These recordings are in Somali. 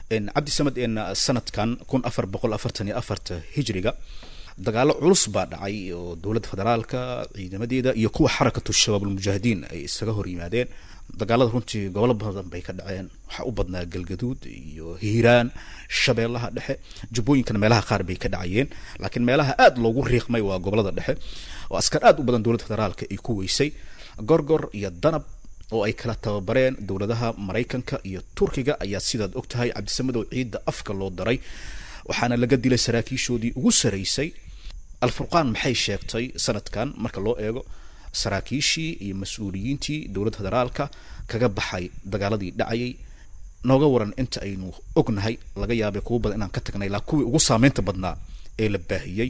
cabdisamed sanadkan kun afar boqol afartan iyo afarta hijriga dagaalo culus baa dhacay oo dowladda federaalka ciidamadeeda iyo kuwa xarakatu shabaab almujaahidiin ay isaga hor yimaadeen dagaalada runtii gobolo badan bay ka dhaceen waxaa u badnaa galgaduud iyo hiiraan shabeellaha dhexe jubbooyinkana meelaha qaar bay ka dhacayeen laakiin meelaha aada loogu riiqmay waa gobolada dhexe oo askar aada u badan dowladda federaalka ay ku weysay gorgor iyo danab oo ay kala tababareen dowladaha maraykanka iyo turkiga ayaa sidaad og tahay cabdisamadow ciidda afka loo daray waxaana laga dilay saraakiishoodii ugu saraysay alfurqaan maxay sheegtay sanadkan marka loo eego saraakiishii iyo mas-uuliyiintii dowladda federaalka kaga baxay dagaaladii dhacayay nooga waran inta aynu ognahay laga yaabay kuwa badan inaan ka tagnay ilaa kuwii ugu saameynta badnaa ee la baahiyey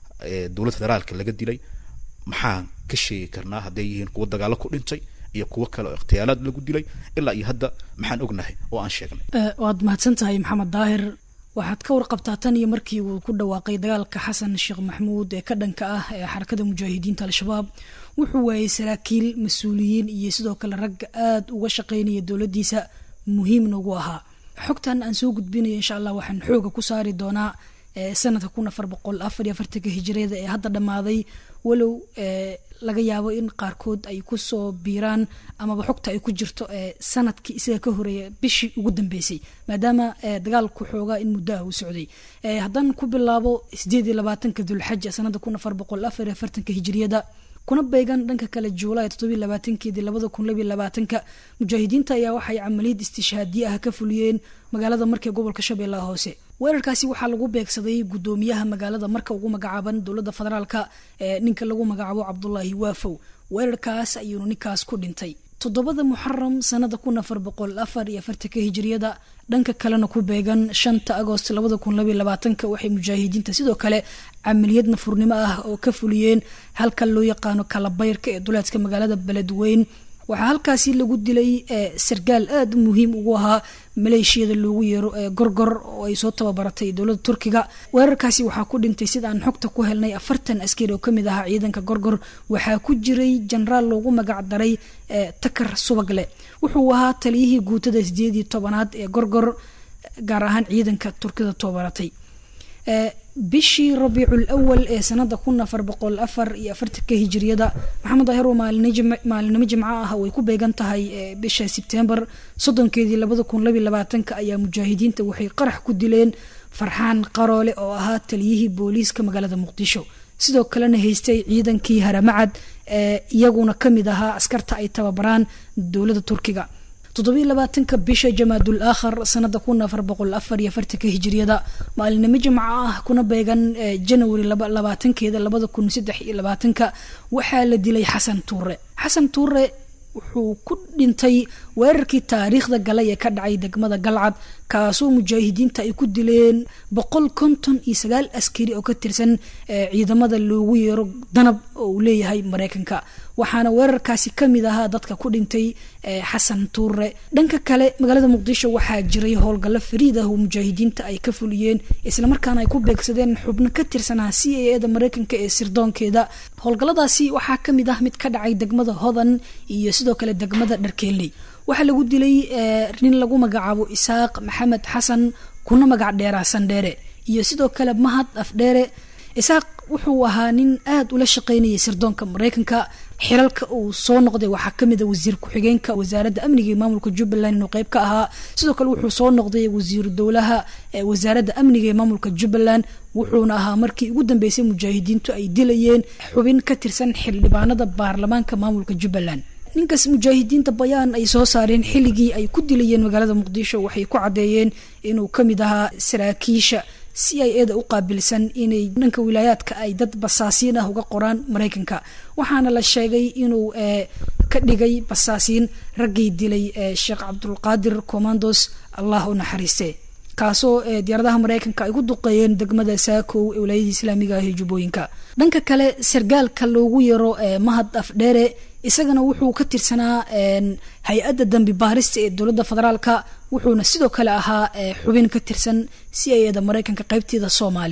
ee dowladda federaalka laga dilay maxaan ka sheegi karnaa hadday yihiin kuwa dagaalo ku dhintay iyo kuwo kale oo ikhtiyaalaad lagu dilay ilaa iyo hadda maxaan ognahay oo aan sheegnay waad mahadsan tahay maxamed daahir waxaad ka warqabtaa tan iyo markii uu ku dhawaaqay dagaalka xasan sheekh maxmuud ee ka dhanka ah ee xarakada mujaahidiinta al-shabaab wuxuu waayey saraakiil mas-uuliyiin iyo sidoo kale ragga aada uga shaqeynaya dowladdiisa muhiimna ugu ahaa xogtan aan soo gudbinayo insha allah waxaan xooga ku saari doonaa sanadka kun afar boqol afar iyo afartanka hijiriyada ee hadda dhammaaday walow laga yaabo in qaarkood ay kusoo biiraan amaba xogta ay ku jirto sanadkii isaga ka horeeya bishii ugu dambeysay maadaama dagaalku xoogaa in muddo ah uu socday haddaan ku bilaabo sideed iyo labaatanka dulxaja sanada kun afar boqol afar iyo afartanka hijiriyada kuna beegan dhanka kale juulaay toddobiy labaatankeedii labada kun labiy labaatanka mujaahidiinta ayaa waxay camaliyad istishhaadiye ah ka fuliyeen magaalada markee gobolka shabeellaha hoose weerarkaasi waxaa lagu beegsaday gudoomiyaha magaalada marka ugu magacaaban dowladda federaalka ee ninka lagu magacaabo cabdulaahi waafow weerarkaas ayuunu ninkaas ku dhintay toddobada muxaram sanada kun afar boqol afar iyo afartanka hijiriyada dhanka kalena ku beegan shanta agost labada kun labiy labaatanka waxay mujaahidiinta sidoo kale camaliyad nafurnimo ah oo ka fuliyeen halka loo yaqaano kalabayrka ee duleedka magaalada beledweyn waxaa halkaasi lagu dilay sargaal aada muhiim ugu ahaa maleeshiyada loogu yeero ee gorgor oo ay soo tababaratay dowladda turkiga weerarkaasi waxaa ku dhintay sida aan xogta ku helnay afartan askari oo kamid ahaa ciidanka gorgor waxaa ku jiray jenaraal loogu magac daray takar subagle wuxuu ahaa taliyihii guutada sideed iyo tobanaad ee gorgor gaar ahaan ciidanka turkida tababaratay bishii rabiicul awal ee sanada kun afar boqol afar iyo afartanka hijiriyada maxamed daahir oo maalinimo jimco ah way ku beegan tahay bisha sebtembar soddonkeedii labada kun labiy labaatanka ayaa mujaahidiinta waxay qarax ku dileen farxaan qaroole oo ahaa taliyihii booliiska magaalada muqdisho sidoo kalena haystay ciidankii haramacad ee iyaguna kamid ahaa askarta ay tababaraan dowladda turkiga toddobiy labaatanka bisha jamaadul aakhar sanada kun afar boqol afar iyo afartanka hijiriyada maalinimo jimco ah kuna beegan janawari labaatankeeda labada kun saddex iyo labaatanka waxaa la dilay xasan tuure xasan tuure wuxuu ku dhintay weerarkii taariikhda galay ee ka dhacay degmada galcad kaasoo mujaahidiinta ay ku dileen boqol konton iyo sagaal askari oo ka tirsan ciidamada loogu yeero danab oo uu leeyahay mareykanka waxaana weerarkaasi kamid ahaa dadka ku dhintay xasan tuure dhanka kale magaalada muqdisho waxaa jiray howlgallo fariid ah oo mujaahidiinta ay ka fuliyeen islamarkaana ay ku beegsadeen xubno ka tirsanaa c a eda mareykanka ee sirdoonkeeda howlgalladaasi waxaa kamid ah mid ka dhacay degmada hodan iyo sidoo kale degmada dharkeeley waxaa lagu dilay nin lagu magacaabo isaaq maxamed xasan kuna magac dheeraa sandheere iyo sidoo kale mahad afdheere isaaq wuxuu ahaa nin aada ula shaqeynayay sirdoonka mareykanka xilalka uu soo noqday waxaa kamid a wasiir ku-xigeenka wasaaradda amniga ee maamulka jubbaland inuu qeyb ka ahaa sidoo kale wuxuu soo noqday wasiiru dowlaha wasaaradda amniga ee maamulka jubbaland wuxuuna ahaa markii ugu dambeysay mujaahidiintu ay dilayeen xubin ka tirsan xildhibaanada baarlamaanka maamulka jubbaland ninkaas mujaahidiinta bayaan ay soo saareen xilligii ay ku dilayeen magaalada muqdisho waxay ku caddeeyeen inuu kamid ahaa saraakiisha si ay eeda u qaabilsan inay dhanka wilaayaadka ay dad basaasiin ah uga qoraan mareykanka waxaana la sheegay inuu ka dhigay basaasiin raggii dilay sheekh cabdulqaadir commandos allah u naxariiste kaasoo diyaaradaha mareykanka ay ku duqeeyeen degmada saakow ee wilaayada islaamiga ah ee jubbooyinka dhanka kale sargaalka loogu yaro mahad afdheere isagana wuxuu ka tirsanaa hay-adda dambi baarista ee dowladda federaalka wuxuuna sidoo kale ahaa xubin ka tirsan si ayada mareykanka qeybteeda soomaaliya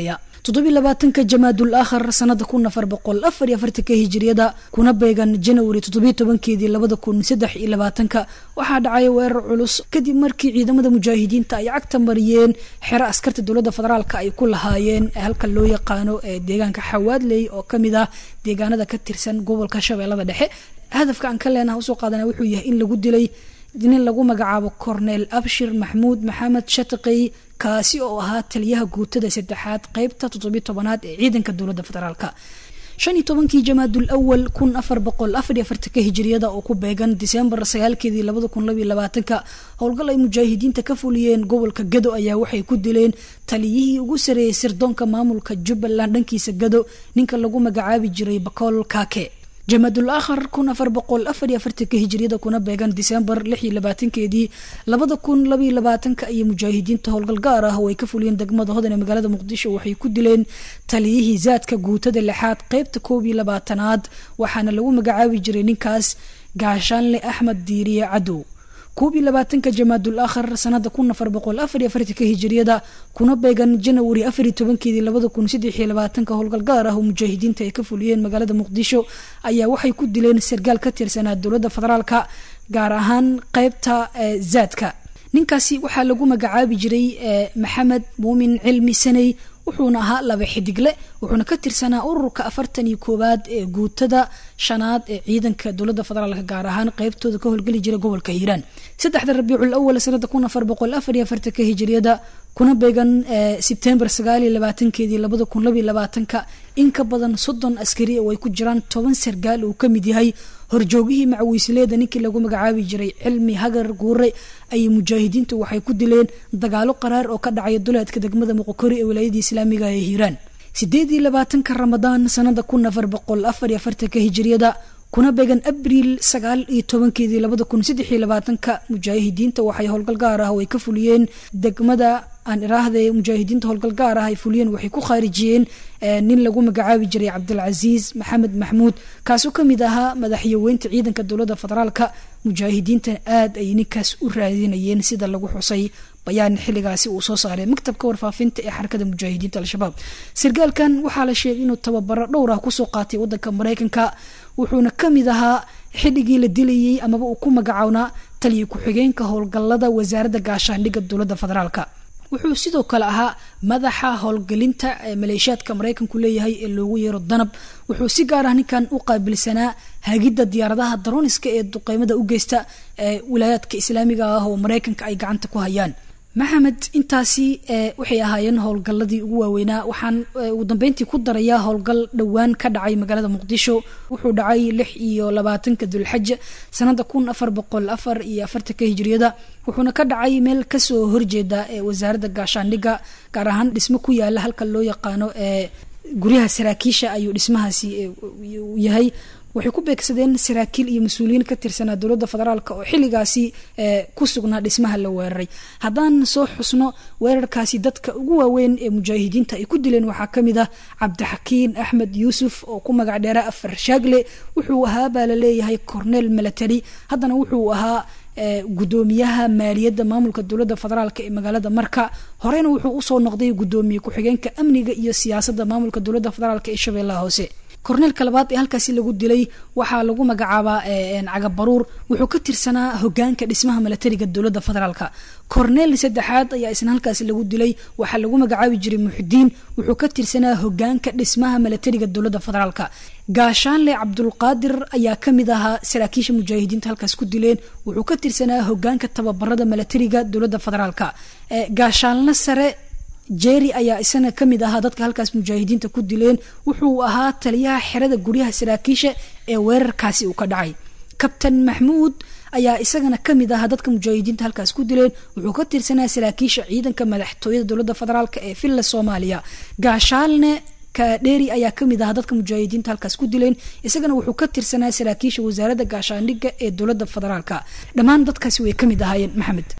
toddobiy labaatanka jamaadul aakhar sanada kun afar boqol afar iyo afartanka hijiriyada kuna beegan janawari toddobiy tobankeedii labada kun saddex iyo labaatanka waxaa dhacay weerar culus kadib markii ciidamada mujaahidiinta ay cagta mariyeen xero askarta dowladda federaalka ay ku lahaayeen halka loo yaqaano ee deegaanka xawaadley oo kamid ah deegaanada ka tirsan gobolka shabeellada dhexe hadafka aan ka leenaha usoo qaadana wuxuu yahay in lagu dilay nin lagu magacaabo cornel abshir maxmuud maxamed shataqey kaasi oo ahaa taliyaha guutada saddexaad qeybta toddobiy tobanaad ee ciidanka dowladda federaalka shan iyo tobankii jamaadul awal kun afar boqol afar iyo afartanka hijiriyada oo ku beegan disembar sagaalkeedii labada kun labaiyo labaatanka howlgal ay mujaahidiinta ka fuliyeen gobolka gado ayaa waxay ku dileen taliyihii ugu sareeyey sirdoonka maamulka jubbaland dhankiisa gado ninka lagu magacaabi jiray bakool kaake jamaadul aakhar kun afar boqol afar iyo afartanka hijiriyada kuna beegan disembar lix iyo labaatankeedii labada kun labaiyo labaatanka iyo mujaahidiinta howlgal gaar ah oo ay ka fuliyeen degmada hodan ee magaalada muqdisho waxay ku dileen taliyihii zaadka guutada lixaad qeybta koob iyo labaatanaad waxaana lagu magacaabi jiray ninkaas gaashaanle axmed diiriye cadow koob iyo labaatanka jamaadul aakhar sanada kun afar boqol afar iyo afartanka hijiriyada kuna beegan janawari afar iyo tobankeedii labada kun saddex iyo labaatanka howlgal gaar ah oo mujaahidiinta ay ka fuliyeen magaalada muqdisho ayaa waxay ku dileen sargaal ka tirsanaa dowladda federaalka gaar ahaan qeybta zaadka ninkaasi waxaa lagu magacaabi jiray maxamed muumin cilmi saney wuxuuna ahaa laba xidigle wuxuuna ka tirsanaa ururka afartan iyo koowaad ee guutada shanaad ee ciidanka dowladda federaalka gaar ahaan qeybtooda ka howlgeli jira gobolka hiiraan saddexda rabiicul awal sanada kun afar boqol afar iyo afartanka hijiriyada kuna beegan sebtembar sagaal iyo labaatankeedii labada kun labaiyo labaatanka in ka badan soddon askari oo ay ku jiraan toban sargaal uu ka mid yahay horjoogihii macawiisleeda ninkii lagu magacaabi jiray cilmi hagar guure ayay mujaahidiintu waxay ku dileen dagaalo qaraar oo ka dhacaya duleedka degmada muqokori ee wilaayadii islaamiga ee hiiraan sideed iyo labaatanka ramadaan sanada kun afar boqol afar iyo afartanka hijiriyada kuna beegan abriil sagaal iyo tobankeedii labada kun saddex iyo labaatanka mujaahidiinta waxay howlgal gaar ah oo ay ka fuliyeen degmada aan iraahda mujaahidiinta howlgal gaar ah ay fuliyeen waxay ku khaarijiyeen nin lagu magacaabi jiray cabdilcasiis maxamed maxmuud kaasoo kamid ahaa madaxyaweynta ciidanka dowladda federaalka mujaahidiinta aad ay ninkaas u raadinayeen sida lagu xusay bayaan xilligaasi uu soo saaray maktabka warfaafinta ee xarakada mujaahidiinta al-shabaab sargaalkan waxaa la sheegay inuu tababaro dhowr ah kusoo qaatay wadanka mareykanka wuxuuna kamid ahaa xilligii la dilayay amaba uu ku magacawnaa taliya ku-xigeenka howlgalada wasaaradda gaashaandhigga dowladda federaalka wuxuu sidoo kale ahaa madaxa howlgelinta ee maleeshiyaadka mareykanku leeyahay ee loogu yeero danab wuxuu si gaar ah ninkan u qaabilsanaa hagidda diyaaradaha daroniska ee duqeymada u geysta ee wilaayaadka islaamiga ah oo mareykanka ay gacanta ku hayaan maxamed intaasi waxay ahaayeen howlgaladii ugu waaweynaa waxaan ugu dambeyntii ku darayaa howlgal dhowaan ka dhacay magaalada muqdisho wuxuu dhacay lix iyo labaatanka dulxaja sanada kun afar boqol afar iyo afartanka hijiriyada wuxuuna ka dhacay meel kasoo horjeeda ee wasaaradda gaashaandhigga gaar ahaan dhismo ku yaala halka loo yaqaano ee guryaha saraakiisha ayuu dhismahaasi yahay waxay ku beegsadeen saraakiil iyo mas-uuliyiin ka tirsanaa dowladda federaalk oo xilligaasi ku sugnaa dhismaha la weeraray haddaan soo xusno weerarkaasi dadka ugu waaweyn ee mujaahidiinta ay ku dileen waxaa kamid ah cabdixakiin axmed yuusuf oo ku magac dheera afar shaagle wuxuu ahaa baa la leeyahay cornel milatary haddana wuxuu ahaa gudoomiyaha maaliyadda maamulka dowladda federaalk ee magaalada marka horeyna wuxuu usoo noqday gudoomiye ku-xigeenka amniga iyo siyaasadda maamulka dowladda federaalk ee shabeellaha hoose korneelka labaad ee halkaasi lagu dilay waxaa lagu magacaabaa cagabaruur wuxuu ka tirsanaa hogaanka dhismaha milatariga dowladda federaalka korneel saddexaad ayaa isna halkaasi lagu dilay waxaa lagu magacaabi jiray muxidiin wuxuu ka tirsanaa hogaanka dhismaha milatariga dowladda federaalka gaashaanle cabdulqaadir ayaa kamid ahaa saraakiisha mujaahidiinta halkaas ku dileen wuxuu ka tirsanaa hogaanka tababarada milatariga dowladda federaalka gaashaanle sare jerry ayaa isana kamid ahaa dadka halkaas mujaahidiinta ku dileen wuxuu ahaa taliyaha xerada guryaha saraakiisha ee weerarkaasi uu ka dhacay kabtan maxmuud ayaa isagana kamid ahaa dadka mujaahidiinta halkaas ku dileen wuxuu ka tirsanaa saraakiisha ciidanka madaxtooyada dowladda federaalk ee villa soomaaliya gaashaalne kadheri ayaa kamid ahaa dadka mujaahidiinta halkaas ku dileen isagana wuxuu ka tirsanaa saraakiisha wasaaradda gaashaandhigga ee dowladda federaalk dhammaan dadkaasi way kamid ahaayeen maxamed